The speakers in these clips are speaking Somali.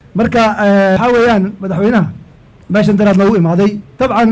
marka waxaa weeyaan madaxweynaha meeshan daraad noogu imaaday dabcan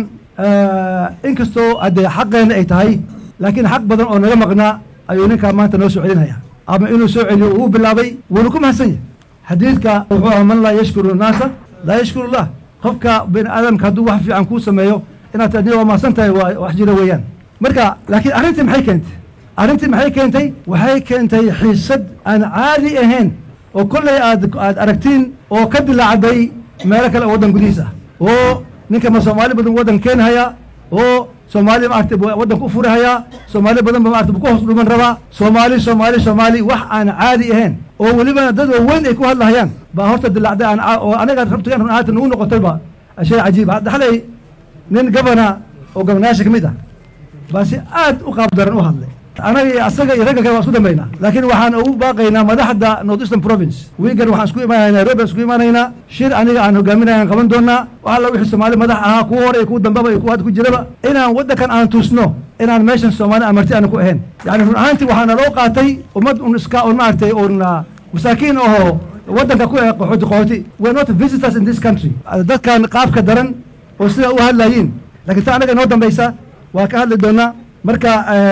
inkastoo haddee xaqeenna ay tahay laakiin xaq badan oo naga maqnaa ayuu ninkaa maanta noo soo celinaya ama inuu soo celiyo uu bilaabay wuuna ku mahadsan yahay xadiidka wuxuu aha man laa yashkuru naasa laa yashkuru llah qofka bini aadamka hadduu wax fiican kuu sameeyo inaad adi waa mahadsan tahay waa wax jira weeyaan marka laakiin arrintii maxay keentay arrintii maxay keentay waxay keentay xiisad aan caadi ahayn oo kolley aad aad aragtiin oo ka dilaacday meelo kale oo waddan gudihiis ah oo ninka ma soomaali badan waddan keenhaya oo soomaali maaragtay waddanka u furihayaa soomaali badan ba maarata ku hoos dhuman rabaa soomaali soomaali soomaali wax aan caadi ahayn oo welibana dad waaweyn ay ku hadlahayaan baa horta dilaacday aan oo anaga rabtigan run ahaanta nagu noqotayba shay cajiib hadda xalay nin gabana oo gabanayaasha ka mid ah baa si aad u qaab daran u hadlay anaga iyo asaga iyo ragga kale waan isku dambaynaa laakiin waxaan ugu baaqaynaa madaxda north eastern province wiigan waxaan isku imaanaya nairobi aan isku imaanaynaa shir aniga aan hogaaminayaan qaban doonaa wax alla wixii soomaali madax ahaa kuwa hore iyo kuwa dambaba iyo kuwa hadda ku jiraba inaan waddankan aan tuusno inaan meeshan soomaali aan marti aana ku ahayn yani run ahaantii waxaana loo qaatay ummad un iska un maaragtay un masaakiin ahoo waddanka ku eh qaxooti qaxooti we not visitors in this country dadkan qaabka daran oo sidaa u hadlayiin laakiin ta anaga inoo dambaysa waa ka hadli doonaa marka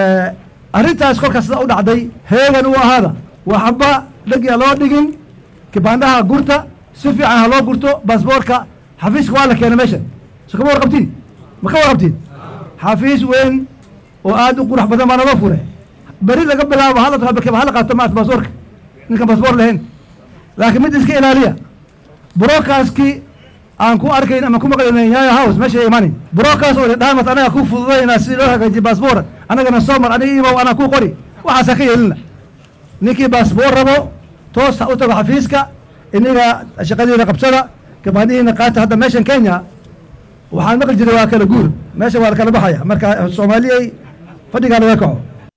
arrintaas kolkaas sida u dhacday heegan u ahaada waxba dhegya loo dhigin kibaandhaha gurta si fiican ha loo gurto baasboorka xafiiska waa la keena meeshan so kama warqabtiin ma ka warqabtiin xafiis weyn oo aad u qurux badan baa naloo fure beri laga bilaabo hala hala qaato maarata baasboorka ninkan baasboor lahayn laakiin mid iska ilaaliya broadcastkii aan ku arkayn ama ku maqlayn yaya house meesha imaanayn broadcast oo dhaamat anaga ku fududayna si loo hagaajiyo baasboor anagana soo mar aniga imaw anaa ku qori waxaasa ka yeelina ninkii baasboor rabo toos ha u tago xafiiska iniga shaqadiina qabsada gabaanihiina qaata hadda meeshan kenya waxaan maqli jiray waa kala guur meesha waa la kala baxaya marka soomaaliyey fadhigaa laga kaco